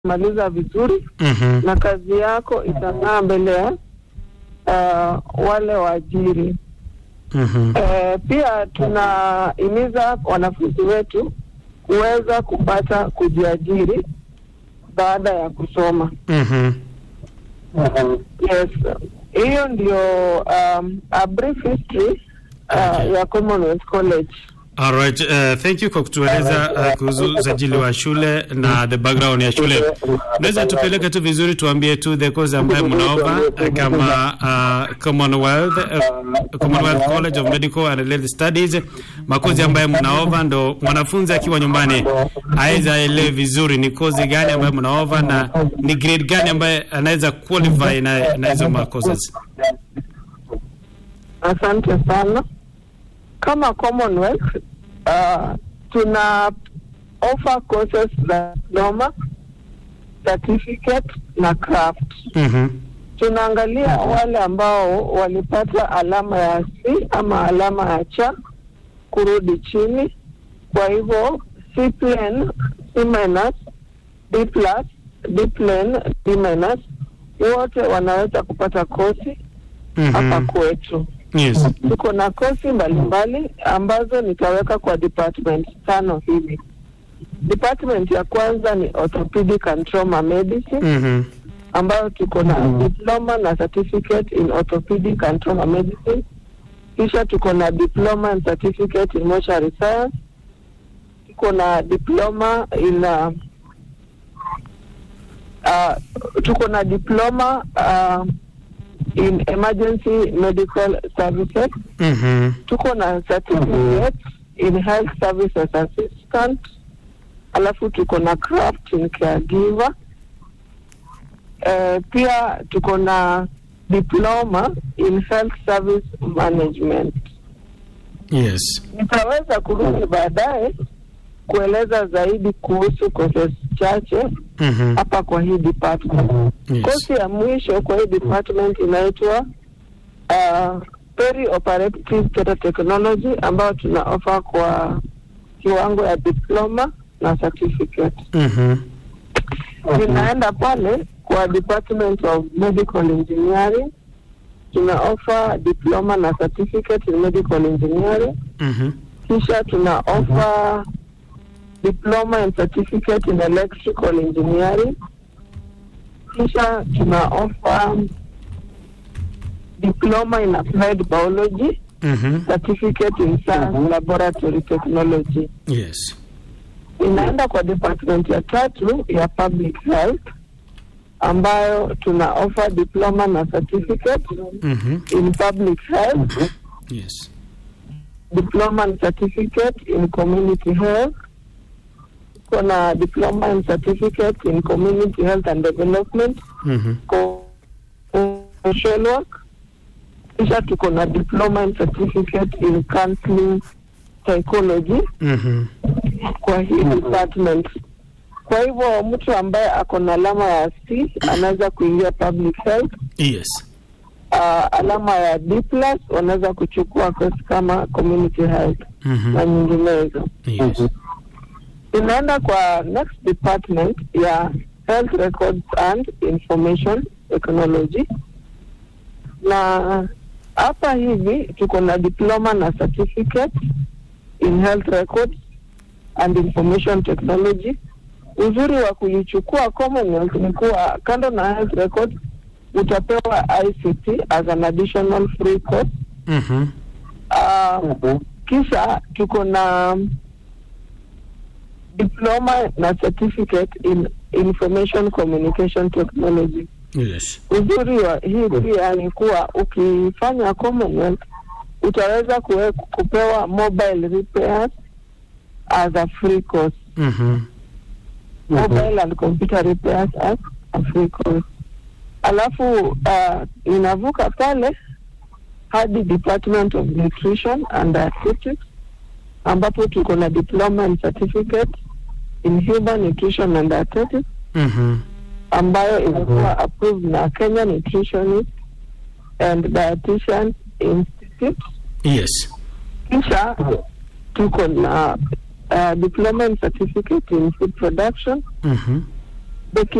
maliza vizuri Mhm. na kazi yako itang'aa mbele ya uh, wale waajiri. Mhm. Eh, pia tunahimiza wanafunzi wetu kuweza kupata kujiajiri baada ya kusoma. Mhm. Yes, hiyo ndio um, a brief history uh, Okay. ya Commonwealth College. All right. Uh, thank you kwa kutueleza uh, kuhusu usajili wa shule na the background ya shule. Unaweza tupeleke tu vizuri, tuambie tu the course ambayo mnaofa uh, kama uh, Commonwealth uh, Commonwealth College of Medical and Related Studies, makozi ambayo mnaofa, ndo mwanafunzi akiwa nyumbani aweza aelewe vizuri ni kozi gani ambayo mnaofa na ni grade gani ambayo anaweza qualify na, na hizo makozi. Asante sana. Kama Commonwealth uh, tuna offer courses za diploma, certificate na craft. Mhm. Tunaangalia wale ambao walipata alama ya C ama alama ya cha kurudi chini. Kwa hivyo C plane, C minus, D plus, D plane, D minus, wote wanaweza kupata kosi hapa Mhm. kwetu. Yes. Tuko na kosi mbalimbali ambazo nitaweka kwa department tano hivi. Department ya kwanza ni orthopedic and trauma medicine Mhm. ambayo tuko na diploma na certificate in orthopedic and trauma medicine. Kisha tuko na diploma and certificate in mortuary science. Tuko na diploma in uh, uh, tuko na diploma uh, in emergency medical services Mhm. tuko na certificate in health services assistant, alafu tuko na craft in caregiver. Eh, pia tuko na diploma in health service management. Yes. Nitaweza kurudi baadaye kueleza zaidi kuhusu courses chache Mhm. hapa kwa hii department. Yes. Kosi ya mwisho kwa hii department inaitwa uh, perioperative theatre technology ambayo tuna offer kwa kiwango ya diploma na certificate. Mhm. Tunaenda pale kwa department of medical engineering tuna offer diploma na certificate in medical engineering, Mhm. kisha tuna offer diploma and certificate in electrical engineering, kisha tuna offer diploma in applied biology, Mhm. certificate in science laboratory technology. Yes. Inaenda kwa department ya tatu ya public health ambayo tuna offer diploma na certificate Mhm. in public health, Yes. diploma and certificate in community health. Tuko na diploma and certificate in community health and development, Mhm. co- social work. Kisha tuko na diploma and certificate in counseling psychology Mhm. kwa hii department. Kwa hivyo mtu ambaye ako na alama ya C anaweza kuingia public health. Yes. Uh, alama ya D plus wanaweza kuchukua course kama community health na Mhm. nyinginezo. Yes. Inaenda kwa next department ya health records and information technology, na hapa hivi tuko na diploma na certificate in health records and information technology. Uzuri wa kuichukua Commonwealth ni kuwa kando na health records utapewa ICT as an additional free course. Mhm. Uh, kisha tuko na diploma na certificate in information communication technology. Yes. Uzuri wa hii pia ni kuwa ukifanya Commonwealth utaweza kuwe, kupewa mobile repairs as a free course. Mhm. Mobile and computer repairs as a free course. Alafu uh, inavuka pale hadi Department of Nutrition and Dietetics ambapo tuko na diploma and certificate in human nutrition and dietetics Mhm. ambayo imekuwa approved na Kenya Nutritionist and Dietitian Institute. Yes. Kisha tuko na uh, diploma and certificate in food production Mhm. the